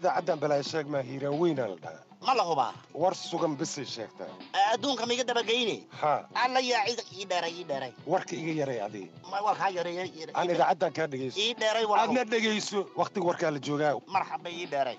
idaacaddan balaa sheeg maa hiiraan weynaa la dhahaa ma la hubaa war sugan bisay sheegtaa adduunka maiga dabageyne haa alla yaa cid ii dheeray ii dheeray warka iga yaray adii ma waa kaa yareeyay aan idaacaddan kaa dhegayso ii dheeray waa aadna dhegayso wakhtiga warkaa la joogaa marxaba ii dheeray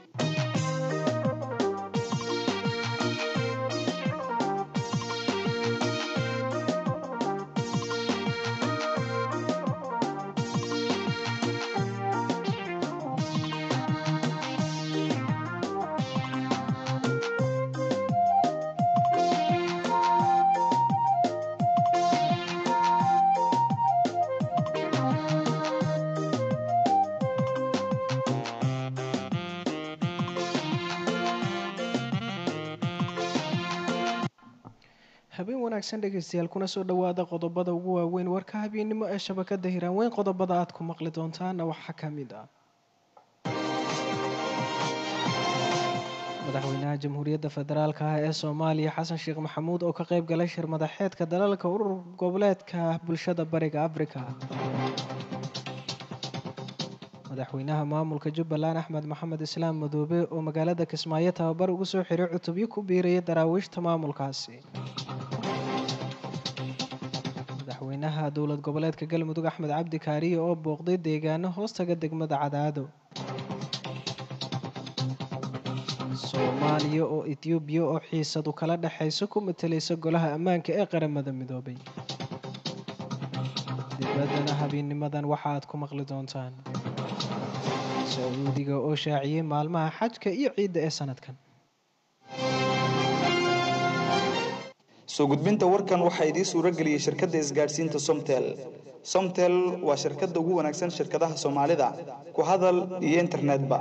habeen wanaagsan dhegaystayaal kuna soo dhowaada qodobada ugu waaweyn warka habeennimo ee shabakada hiraanweyn qodobada aad ku maqli doontaana waxaa ka mid ah madaxweynaha jamhuuriyadda federaalk ah ee soomaaliya xasan sheekh maxamuud oo ka qayb galay shir madaxeedka dalalka urur goboleedka bulshada bariga afrika madaxweynaha maamulka jubbaland axmed maxamed islaam madoobe oo magaalada kismaayo tababar ugu soo xiray cutubyo ku biiraya daraawiishta maamulkaasi madaxweynaha dowlad goboleedka galmudug axmed cabdi kaariye oo booqday deegaano hoostaga degmada cadaado soomaaliya oo etoobiya oo xiisadu kala dhexayso ku matalaysa golaha ammaanka ee qaramada midoobay dibaddana habeenimadan waxa aad ku maqli doontaan sacuudiga oo shaaciyey maalmaha xajka iyo ciidda ee sanadkan soo gudbinta warkan waxaa idiin suuro geliyey shirkadda isgaadhsiinta somtel somtel waa shirkadda ugu wanaagsan shirkadaha soomaalida ku hadal iyo internetba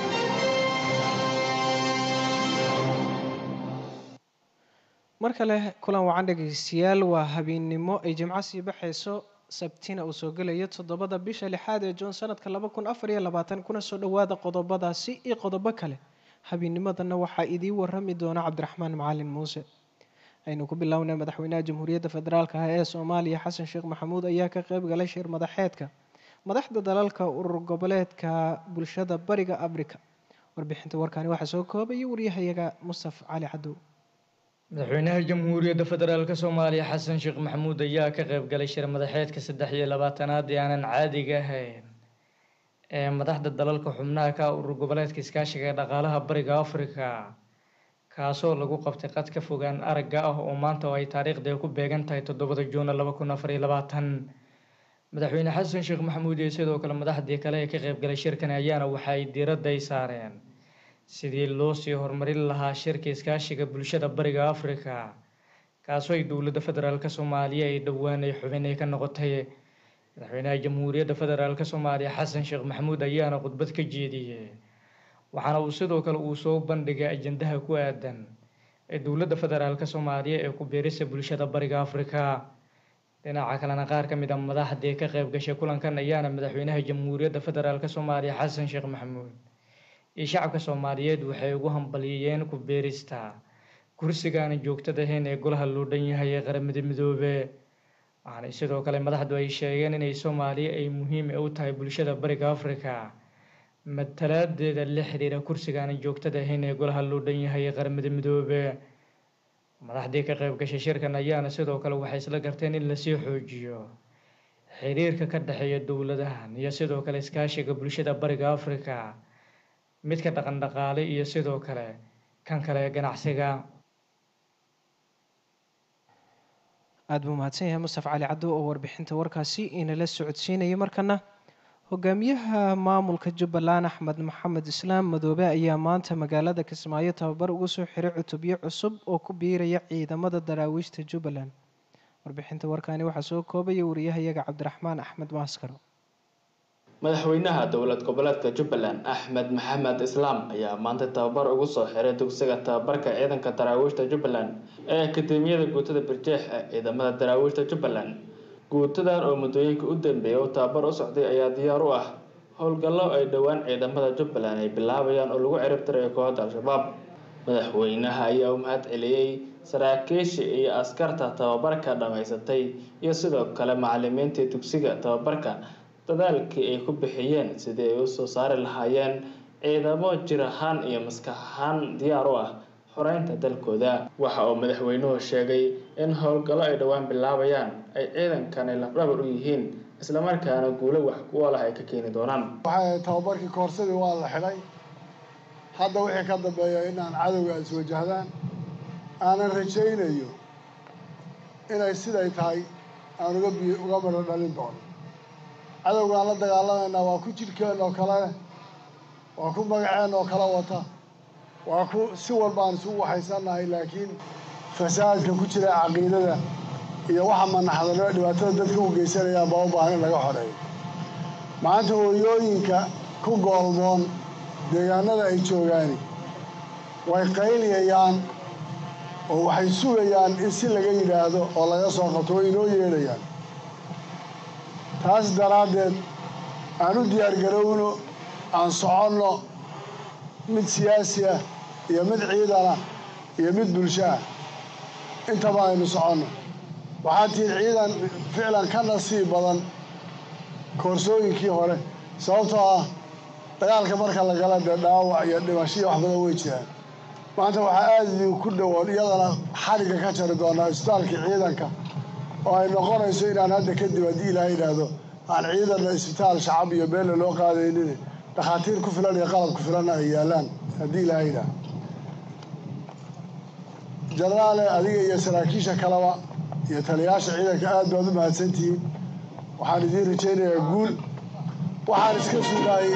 mar kale kulan wacan dhegaystayaal waa habeennimo ay jimco sii baxayso sabtina uu soo gelayo toddobada bisha lixaad ee juun sanadka laba kun afar iyo labaatan kuna soo dhowaada qodobadaasi iyo qodobo kale habeenimadana waxaa idiin warami doona cabdiraxmaan macalin muuse aynu ku bilownay madaxweynaha jamhuuriyadda federaalk ah ee soomaaliya xasan sheekh maxamuud ayaa ka qayb galay shir madaxeedka madaxda dalalka urur goboleedka bulshada bariga afrika warbixinta warkaani waxaa soo koobaya waryahayaga mustaf cali cadow madaxweynaha jamhuuriyadda federaalk soomaaliya xasan sheekh maxamuud ayaa ka qayb galay shir madaxeedka saddex iyo labaatanaad ee aanan caadiga ahayn ee madaxda dalalka xubnaha ka urur goboleedka iskaashiga ee dhaqaalaha bariga afrika kaasoo lagu qabtay qad ka fogaan aragga ah oo maanta oo ay taariikhda ku beegan tahay toddobada juuna laba kun afar iyo labaatan madaxweyne xasan sheekh maxamuud iyo sidoo kale madaxdii kale ee ka qaybgalay shirkan ayaana waxa ay diiradda ay saareen sidii loo sii horumarin lahaa shirka iskaashiga bulshada bariga afrika kaasoo ay dowladda federaalk soomaaliya ay dhowaan ay xubin ay ka noqotay madaxweynaha jamhuuriyadda federaalk soomaaliya xasan sheekh maxamuud ayaana khudbad ka jeediyey waxaana uu sidoo kale uu soo bandhigay ajandaha ku aadan ee dowladda federaalk soomaaliya ee ku biirisa bulshada bariga afrika dhinaca kalena qaar ka mid a madaxdii ka qayb gashay kulankan ayaana madaxweynaha jamhuuriyadda federaalk soomaaliya xasan sheekh maxamuud iyo shacabka soomaaliyeed waxay ugu hambaliyeen ku biirista kursigaana joogtada ahayn ee golaha loo dhan yahay ee qaramada midoobe waxaana sidoo kale madaxdu ay sheegeen inay soomaaliya ay muhiim u tahay bulshada bariga afrika matalaadeeda la xiriira kursigaana joogtada ahayn ee golaha loo dhan yahay ee qaramada midoobe madaxdii ka qayb gashay shirkan ayaana sidoo kale waxay isla garteen in lasii xoojiyo xiriirka ka dhexeeya dowladahan iyo sidoo kale iskaashiga bulshada bariga afrika midka dhaqan dhaqaale iyo sidoo kale kan kale ee ganacsiga aada buu mahadsan yahay mustaf cali caddo oo warbixinta warkaasi inala socodsiinaya markana hogaamiyaha maamulka jubbaland axmed maxamed islaam madoobe ayaa maanta magaalada kismaayo tababar ugu soo xiray cutubyo cusub oo ku biiraya ciidamada daraawiishta jubbaland warbixinta warkaani waxaa soo koobaya wariyahayaga cabdiraxmaan axmed maaskaro madaxweynaha dowlad goboleedka jubbaland axmed maxamed islaam ayaa maanta tababar ugu soo xiray dugsiga tababarka ciidanka daraawiishta jubbaland ee akademiyada guutada birjeex ee ciidamada daraawiishta jubbaland guutadan oo muddooyinka u dambeeya u tababar u socday ayaa diyaar u ah howlgallo ay dhowaan ciidamada jubbaland ay bilaabayaan oo lagu ciribtirayo kooxda al-shabaab madaxweynaha ayaa u mahad celiyey saraakiisha iyo askarta tababarka dhammaysatay iyo sidoo kale macalimiintii dugsiga tababarka dadaalkii ay ku bixiyeen sidii ay usoo saari lahaayeen ciidamo jir ahaan iyo maskax ahaan diyaar u ah xoreynta dalkooda waxa uu madaxweynuhu sheegay in howlgallo ay dhowaan bilaabayaan ay ciidankani lafdhabar u yihiin islamarkaana guulo wax ku ool ah ay ka keeni doonaan waxay tababarkii koorsadii waa la xidhay hadda wixii ka dambeeya inaan cadowga iswajahdaan aanan rajaynayo inay siday tahay aan uga bi uga midho dhalin doono cadowgaan la dagaalamaynaa waa ku jidhkeen oo kale waa ku magaceen oo kala wata waa ku si walbaan isugu waxaysannahay laakiin fasaadka ku jira caqiidada iyo waxa manaxdanimo dhibaatada dadka u geysanayaan baa u baahan in laga xoreeyo maanta hooyooyinka ku goolmoon deegaanada ay joogaani way qayliyayaan oo waxay sugayaan in si laga yidhaahdo oo laga soo qabto way inoo yeedhayaan taas daraaddeed aan u diyaargarowno aan soconno mid siyaasi ah iyo mid ciidana iyo mid bulsho ah intaba aynu soconno waxaa tihiin ciidan ficlan ka nasiib badan koorsooyinkii hore sababtoo ah dagaalka marka la gala dee dhaawac iyo dhimashiyo wax badan way jiraan maanta waxaa aada idinku dhowoon iyadana xarigga ka jari doonaa isbitaalkii ciidanka oo ay noqonayso inaan hadda kadib haddii ilaaha yidhaahdo aan ciidanna isbitaal shacab iyo beelle loo qaadaynin dhakhaatiir ku filan iyo qalab ku filanna ay yaallaan haddii ilaaha yidhaahdo jenaraale adiga iyo saraakiisha kaleba iyo taliyayaasha ciidanka aad baad u mahadsantihiin waxaan idiin rajaynayaa guul waxaan iska sugaayey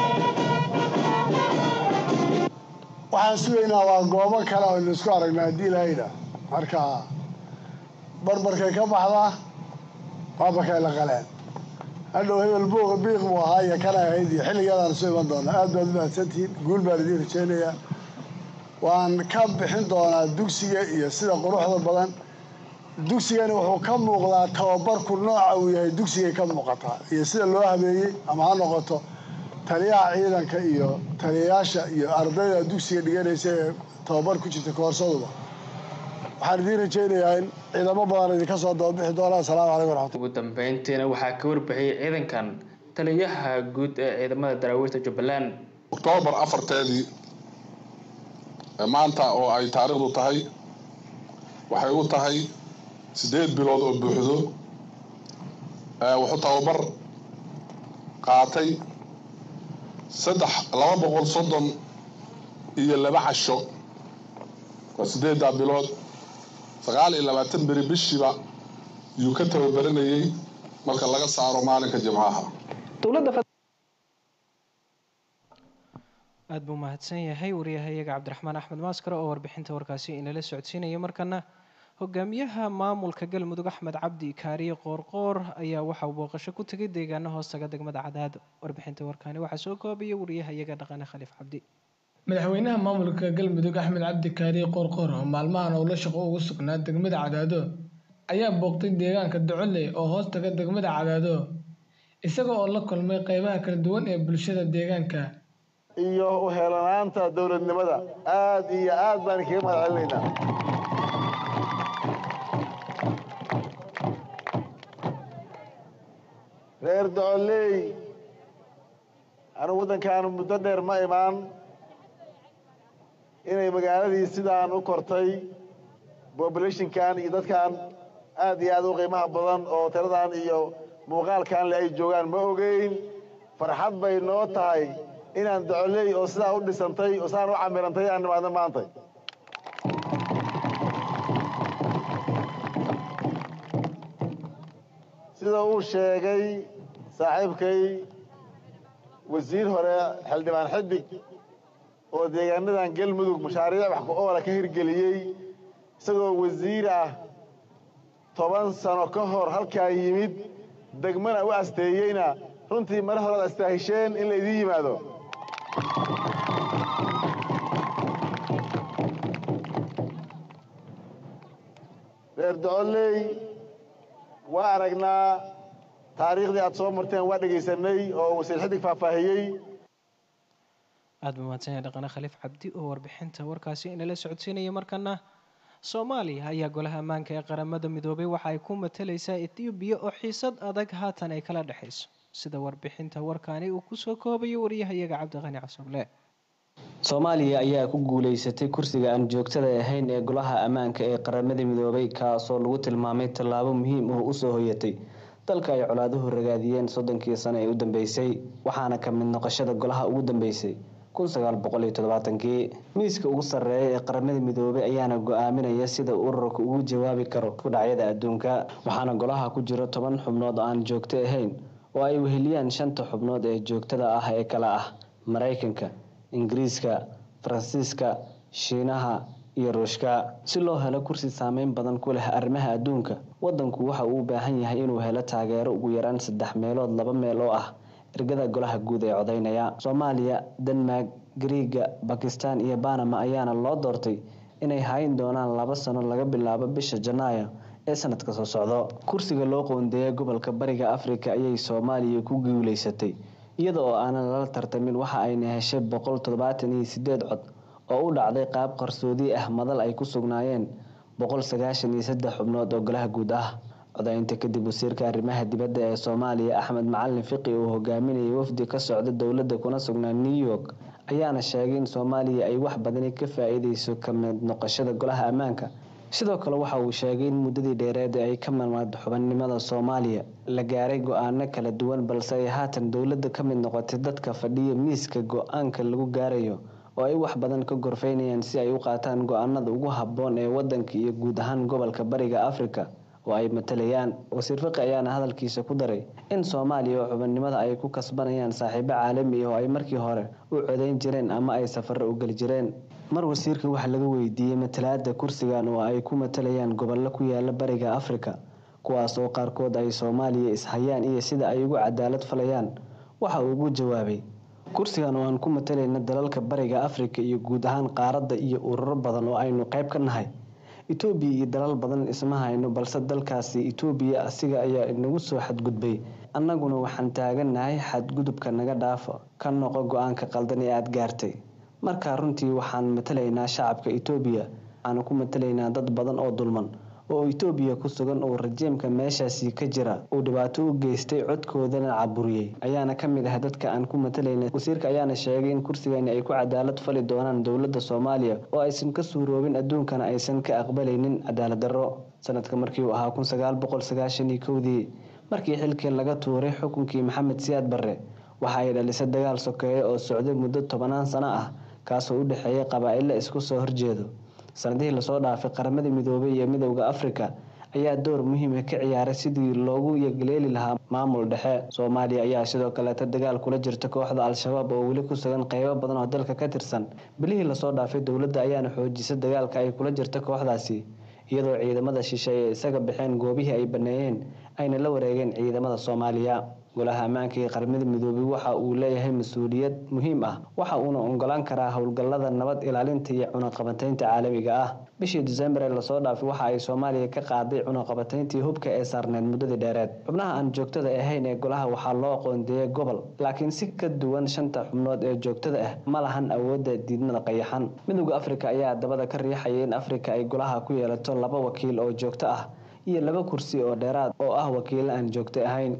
waxaan sugaynaa waa goobo kale oo isku aragnaa haddii ilaahayda marka barbarkay ka baxdaa baabakay la qaleen hadhow hebel buuqa biiq buu ahaa iyo kana ahayd iyo xilligeedaan isu iman doonaa aad baad u mahadsantihiin guul baan idiin rajaynayaa waan ka bixin doonaa dugsiga iyo sida quruxda badan dugsigani wuxuu ka muuqdaa tababarku nooca uu yahay dugsigay ka muuqataa iyo sida loo habeeyey ama ha noqoto taliyaha ciidanka iyo taliyayaasha iyo ardayda dugsiga dhiganaysa ee tababar ku jirta koorsaduba waxaan idiin rajaynayaa in ciidamo badan idinka soo dababixi doona asalaamu calaykum waraxmatu ugu dambeyntiina waxaa ka warbixiyey ciidankan taliyaha guud ee ciidamada daraawiishta jubbaland oktoobar afarteedii maanta oo ay taariikhdu tahay waxay u tahay siddeed bilood oo buuxdo wuxuu tababar qaatay saddex laba boqol soddon iyo laba casho waa siddeeddaa bilood sagaal iyo labaatan beri bishiiba yuu ka tababaranayey marka laga saaro maalinka jimcaha aada buu mahadsan yahay wariyahayaga cabdiraxmaan axmed maaskare oo warbixinta warkaasi inala socodsiinaya markana hogaamiyaha maamulka galmudug axmed cabdi kaariye qoorqoor ayaa waxa uu booqasho ku tegay deegaano hoostaga degmada cadaado warbixinta warkaani waxaa soo koobaya wariyahayaga dhaqane khaliif cabdi madaxweynaha maamulka galmudug axmed cabdi kaariye qoorqoor oo maalmahan owla shaqo ugu sugnaa degmada cadaado ayaa booqtay deegaanka docoley oo hoostaga degmada cadaado isaga oo la kulmay qeybaha kala duwan ee bulshada deegaanka iyo uheelanaanta dowladnimada aad iyo aad baan kaga mahad celinaynaa reer docoley anigu waddankaanu muddo dheer ma imaan inay magaaladii sidaan u kortay bobulationkan iyo dadkan aad iyo aad u qiimaha badan oo tiradan iyo muuqaalkan le ay joogaan ma ogeyn farxad bay noo tahay inaan docoley oo sidaa u dhisantay oo sidaan u camirantay aan nimaadno maanta sida uu sheegay saaxiibkay wasiir hore xildhibaan xidig oo deegaanadan galmudug mashaariic wax ku-oola ka hirgeliyey isagoo wasiir ah toban sano ka hor halkaa yimid degmana u asteeyeyna runtii mar horead astaahisheen in la idiin yimaado reer docoley waa aragnaa taariikhdii aad soo marteen waa dhegaysanay oo wasiir xidig faahfaahiyey aada buu mahadsan yahay dhaqane khaliif cabdi oo warbixinta warkaasi inala socodsiinaya markana soomaaliya ayaa golaha ammaanka ee qaramada midoobay waxa ay ku matalaysaa ethoobiya oo xiisad adag haatan ay kala dhexayso sida warbixinta warkaani uu kusoo koobayo wariyahayaga cabdiqani casuble soomaaliya ayaa ku guuleysatay kursiga aan joogtada ahayn ee golaha ammaanka ee qaramada midoobay kaasoo lagu tilmaamay tallaabo muhiim oo usoo hoyatay dalka ay colaaduhu ragaadiyeen soddonkii sano ee u dambeysay waxaana ka mid noqoshada golaha ugu dambeysay kii miiska ugu sarreeya ee qaramada midoobay ayaana go-aaminaya sida ururka ugu jawaabi karo kudhacyada adduunka waxaana golaha ku jiro toban xubnood aan joogto ahayn oo ay weheliyaan shanta xubnood ee joogtada ah ee kale ah maraykanka ingiriiska faransiiska shiinaha iyo ruushka si loo helo kursi saameyn badan ku leh arrimaha adduunka wadanku waxa uu u baahan yahay inuu helo taageero ugu yaraan saddex meelood laba meel oo ah ergada golaha guud ee codaynaya soomaaliya denmark gariiga bakistan iyo banama ayaana loo doortay inay hayn doonaan laba sano laga bilaabo bisha janaayo ee sanadka soo socdo kursiga loo qoondeeyay gobolka bariga afrika ayay soomaaliya ku guuleysatay iyada oo aanan lala tartamin waxa ayna heshay boqol toddobaatan iyo sideed cod oo u dhacday qaab qarsoodi ah madal ay ku sugnaayeen boqol sagaashan iyo saddex xubnood oo golaha guud ah codaynta kadib wasiirka arrimaha dibadda ee soomaaliya axmed macalin fiqi uu hogaaminayay wafdi ka socda dowladda kuna sugnaa new york ayaana sheegay in soomaaliya ay wax badani ka faa-iideyso ka mid noqoshada golaha ammaanka sidoo kale waxa uu sheegay in muddadii dheereed ay ka marmaad xubannimada soomaaliya la gaaray go-aano kala duwan balse ay haatan dowladda ka mid noqotay dadka fadhiya miiska go-aanka lagu gaarayo oo ay wax badan ka gorfeynayaan si ay u qaataan go-aanada ugu habboon ee wadanka iyo guud ahaan gobolka bariga afrika oo ay matalayaan wasiir fiqi ayaana hadalkiisa ku daray in soomaaliya oo xubannimada ay ku kasbanayaan saaxiibo caalami ah oo ay markii hore u codayn jireen ama ay safaro u geli jireen mar wasiirka waxaa laga weydiiyey matalaada kursigan oo ay ku matalayaan gobollo ku yaala bariga afrika kuwaas oo qaarkood ay soomaaliya ishayaan iyo sida ay ugu cadaalad falayaan waxa uu ugu jawaabay kursigan oo aan ku matalayna dalalka bariga afrika iyo guud ahaan qaaradda iyo ururo badan oo aynu qayb ka nahay etoobiya iyo dalal badan isma hayno balse dalkaasi etoobiya asiga ayaa inagu soo xadgudbay annaguna waxaan taagannahay xadgudubka naga dhaafo ka noqo go-aanka qaldan ee aada gaartay markaa runtii waxaan matalaynaa shacabka etoobiya waxaana ku matalaynaa dad badan oo dulman oo etoobiya ku sugan oo rajiimka meeshaasi ka jira uu dhibaato u geystay codkoodana caburiyey ayaana ka mid ah dadka aan ku matalayna wasiirka ayaana sheegay in kursigani ay ku cadaalad fali doonaan dowladda soomaaliya oo aysan ka suuroobin adduunkana aysan ka aqbalaynin cadaalad darro sanadka markii uu ahaa kun sagaal boqol sagaashan iyo kowdii markii xilkii laga tuuray xukunkii maxamed siyaad barre waxa ay dhalisay dagaal sokeeye oo socday muddo tobanaan sano ah kaasoo u dhexeeya qabaa'ilo isku soo horjeedo sanadihii lasoo dhaafay qaramada midoobay iyo midowda afrika ayaa door muhiima ka ciyaaray sidii loogu yagleeli lahaa maamul dhexe soomaaliya ayaa sidoo kaleeta dagaal kula jirta kooxda al-shabaab oo weli ku sugan qeybo badan oo dalka ka tirsan bilihii lasoo dhaafay dowladda ayaana xoojisay dagaalka ay kula jirta kooxdaasi iyadoo ciidamada shishe ay isaga baxeen goobihii ay baneeyeen ayna la wareegeen ciidamada soomaaliya golaha ammaanka ee qaramada midoobay waxa uu leeyahay mas-uuliyad muhiim ah waxa uuna ogolaan karaa howlgallada nabad ilaalinta iyo cunaqabataynta caalamiga ah bishii disembar ee lasoo dhaafay waxa ay soomaaliya ka qaaday cunaqabatayntii hubka ee saarneed muddadii dheereed xubnaha aan joogtada ahayn ee golaha waxaa loo aqoondeeyay gobol laakiin si ka duwan shanta xubnood ee joogtada ah ma lahan awoodda diidmada qayaxan midowda afrika ayaa dabada ka riixaya in afrika ay golaha ku yeelato laba wakiil oo joogto ah iyo laba kursi oo dheeraad oo ah wakiilo aan joogto ahayn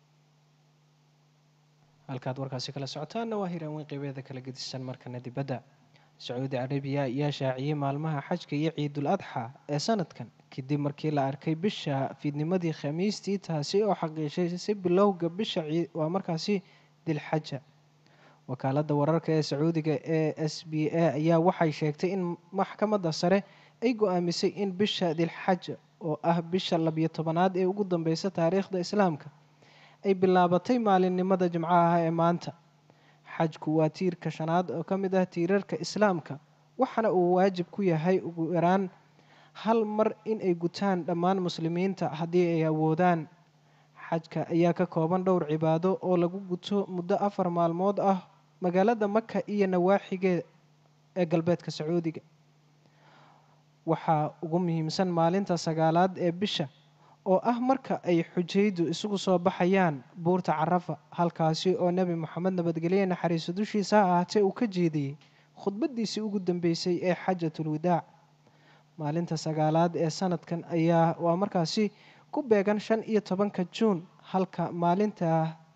halkaad warkaasi kala socotaanna waa hiraanweyn qeybeeda kala gedisan markana dibadda sacuudi carabiya ayaa shaaciyey maalmaha xajka iyo ciidul adxa ee sanadkan kadib markii la arkay bisha fiidnimadii khamiistii taasi oo xaqiishay si bilowga bisha waa markaasi dilxaja wakaalada wararka ee sacuudiga ee s b a ayaa waxay sheegtay in maxkamadda sare ay go-aamisay in bisha dilxaja oo ah bisha labiyo tobanaad ee ugu dambeysa taariikhda islaamka ay bilaabatay maalinimada jimcaha ee maanta xajku waa tiirka shanaad oo ka mid ah tiirarka islaamka waxaana uu waajib ku yahay ugu yaraan hal mar in ay gutaan dhammaan muslimiinta haddii ay awoodaan xajka ayaa ka kooban dhowr cibaado oo lagu guto muddo afar maalmood ah magaalada maka iyo nawaaxigeed ee galbeedka sacuudiga waxaa ugu muhiimsan maalinta sagaalaad ee bisha oo ah marka ay xujaydu isugu soo baxayaan buurta carafa halkaasi oo nebi moxamed nabadgelye naxariiso dushiisa ha ahaatee uu ka jeediyey khudbadiisii ugu dambeysay ee xajatul widaac maalinta sagaalaad ee sanadkan ayaa waa markaasi ku beegan shan iyo tobanka juun halka maalinta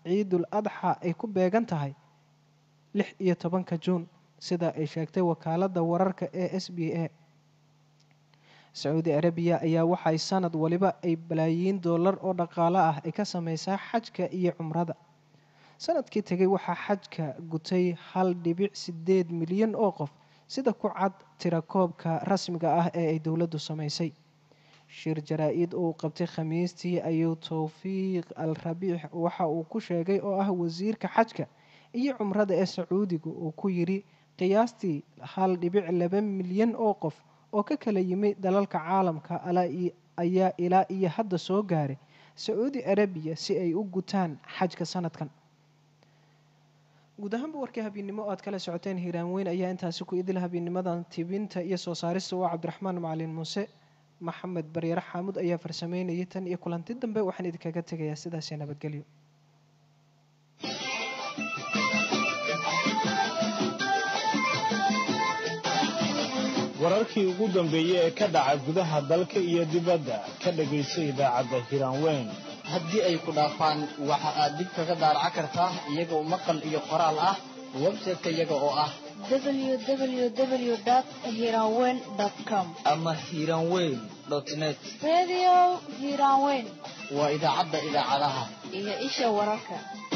ciidul adxa ay ku beegan tahay lix iyo tobanka juun sida ay sheegtay wakaaladda wararka ee s b a sacuudi arabiya ayaa waxay sanad waliba ay balaayiin dollar oo dhaqaalo ah ay ka sameysaa xajka iyo cumrada sanadkii tegay waxaa xajka gutay hal dhibic sideed milyan oo qof sida ku cad tirakoobka rasmiga ah ee ay dowladdu sameysay shir jaraa-id uu qabtay khamiistii ayuu towfiiq al rabiix waxa uu ku sheegay oo ah wasiirka xajka iyo cumrada ee sacuudiga uu ku yidhi qiyaastii hal dhibic laba milyan oo qof oo ka kala yimid dalalka caalamka ayaa ilaa iyo hadda soo gaaray sacuudi arabiya si ay u gutaan xajka sanadkan guud ahaanba warkii habeennimo aad kala socoteen hiiraan weyn ayaa intaasi ku idil habeenimadan tibinta iyo soo saarista waa cabdiraxmaan macalin muuse maxamed baryare xaamud ayaa farsameynayay tan iyo kulanti dambe waxaan idinkaga tegayaa sidaasi nabadgelyo wararkii ugu dambeeyey ee ka dhaca gudaha dalka iyo dibadda ka dhagayso idaacadda hiraanweyn haddii ay ku dhaafaan waxa aad dib kaga daaraca kartaa iyagoo maqal iyo qoraal ah website-ka iyaga oo ah www.hiranweyn.com ama hiranweyn net Radio Hiranweyn waa idaacadda idaacadaha iyo isha wararka.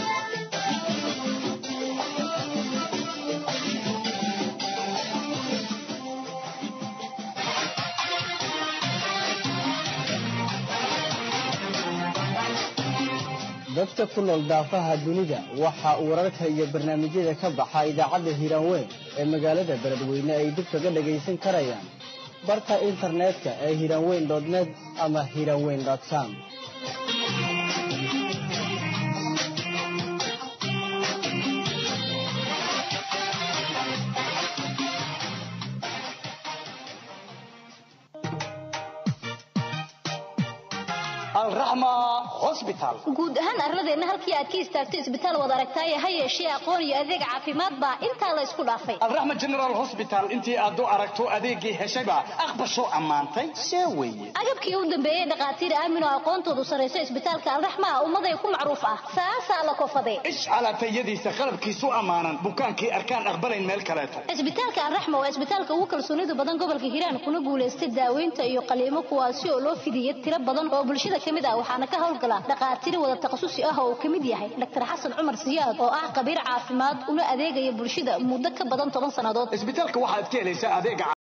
dadka ku nool daafaha dunida waxa uu wararka iyo barnaamijyada ka baxa idaacadda hiiraanweyn ee magaalada beledweyne ay dib kaga dhagaysan karayaan barka internetka ee hiiraanweyn net ama hiiraanweyn com guud ahaan arladeenna halkii aad ka istaagto isbitaal wad aragtaaye ha yeeshee aqoon iyo adeeg caafimaad baa intaa la isku dhaafay alraxma general hosbital intii aad u aragto adeeggii heshayba aqbashoo ammaantay see weeye agabkii u dambeeyey dhakhaatiir aamin oo aqoontoodu sarrayso isbitaalka alraxma ah ummaday ku macruuf ah saasaa la kofadee ishcalaatayadiisa qalabkiisu ammaanan bukaankii arkaan aqbalayn meel kaleeto isbitaalka alraxma waa isbitaalka ugu kalsoonida badan gobolka hiiraan kuna guulaystay daaweynta iyo qaliimo kuwaasi oo loo fidiyey tiro badan oo bulshada ka mid ah waxaana ka howlgala dhakhaatiir wada takhasusi ah oo uu ka mid yahay dr xasan cumar siyaad oo ah khabiir caafimaad una adeegaya bulshada muddo ka badan toban sannadood isbitaalka waxaad ka helaysaa adeega